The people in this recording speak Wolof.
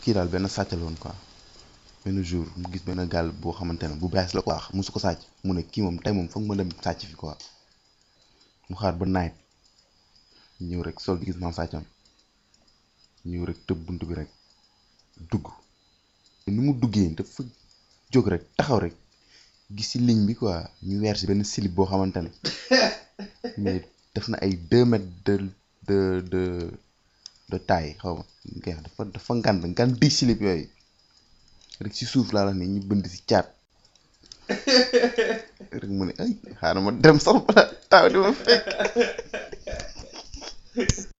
kii daal benn sàcc la woon quoi benn jour mu gis benn gaal boo xamante ne bu bees la quoi musu ko sàcc mu ne kii moom tey moom foog ma dem sàcc fi quoi mu xaar ba night ñëw rek sol di gis maam sàccam ñëw rek tëb bunt bi rek dugg ni mu duggee dafa jóg rek taxaw rek gis ci ligne bi quoi ñu weer si benn slip boo xamante ne mais def na ay deux mètres de de de de taille xaw ma nga dafa dafa ngand ngan di slip yooyu rek ci suuf laa la ne ñu bënd ci caat rek mu ne ay xaaral ma dem sax bala taw di ma fekk